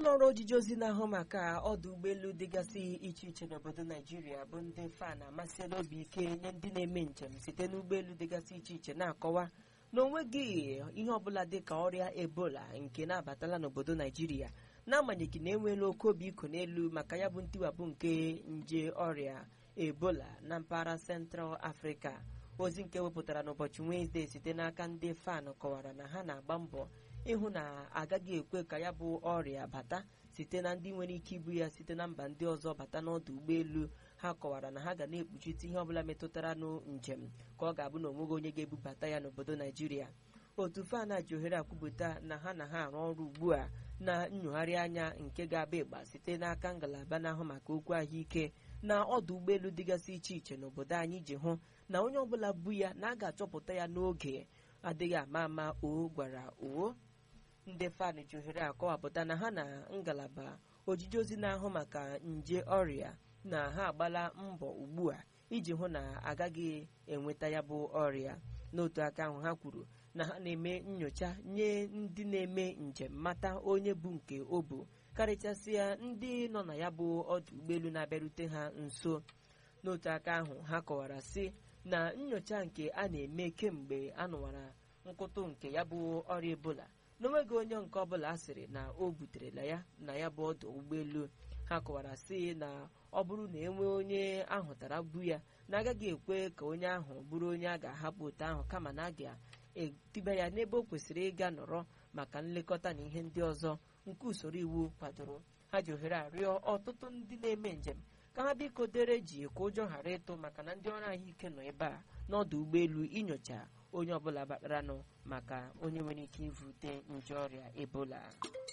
ụlọ ọrụ ojiji ozi na-ahụ maka ọdụ ụgbọelu dịgasị iche iche n'obodo naijiria bụ ndị fan amasịla obi ike nye ndị na-eme njem site n'ụgbọelu dịgasị iche iche na-akọwa na onweghị ihe ọbụla dị ka ọrịa ebola nke na-abatala n'obodo naijiria n'agbanyeghị na enweela oke obi iko n'elu maka ya bụ ntiwapụ nke nje ọrịa ebola na mpaghara central africa ozi nke wepụtara n'ụbọchị wenezdee site n'aka ndị fan kọwara na ha na-agba mbọ ịhụ na agaghị ekwe ka ya bụ ọrịa bata site na ndị nwere ike ibu ya site na mba ndị ọzọ bata n'ọdụ ụgbọelu ha kọwara na ha ga na-ekpuchite ihe ọbụla metụtara nụ njem ka ọ ga-abụ na onweghị onye ga-ebubata ya n'obodo naijiria otu fana ji ohere akwupụta na ha na ha arụ ọrụ ugbu a na nnyogharị anya nke ga-aba ịgba site n'aka ngalaba na-ahụ maka okwu ahụike na ọdụ ụgbọelu dịgasị iche iche n'obodo anyị ji hụ na onye ọbụla bu ya na a ga-achọpụta ya n'oge adịghị ama ama o gwara oo ndị fan ji ohere akọwapụta na ha na ngalaba ojiji ozi na-ahụ maka nje ọrịa na ha agbala mbọ ugbu a iji hụ na agaghị enweta ya bụ ọrịa n'otu aka ahụ ha kwuru na ha na-eme nyocha nye ndị na-eme njem mata onye bụ nke o bụ karịchasịa ndị nọ na ya bụ ọdụ ụgbọelu na-abịarute ha nso n'otu aka ahụ ha kọwara sị na nyocha nke a na-eme kemgbe a nụwara nkụtụ nke ya bụ ọrịa ebola n'onweghị onye nke ọbụla a sịrị na o buterela ya na ya bụ ọdụ ụgbọelu ha kọwara sị na ọ bụrụ na enwee onye ahụtara bu ya na agaghị ekwe ka onye ahụ bụrụ onye a ga-ahapụ otu ahụ kama na a ga-etiba ya n'ebe o kwesịrị ịga nọrọ maka nlekọta na ihe ndị ọzọ nke usoro iwu kwadoro ha ji ohere arịọ ọtụtụ ndị na-eme njem ka ha biko dere ji ka ụjọ ghara ịtụ maka na ndị ọrụ ahụike nọ ebe a n'ọdụ ụgbọelu inyocha onye ọbụla bataranụ maka onye nwere ike ivute nje ọrịa ebola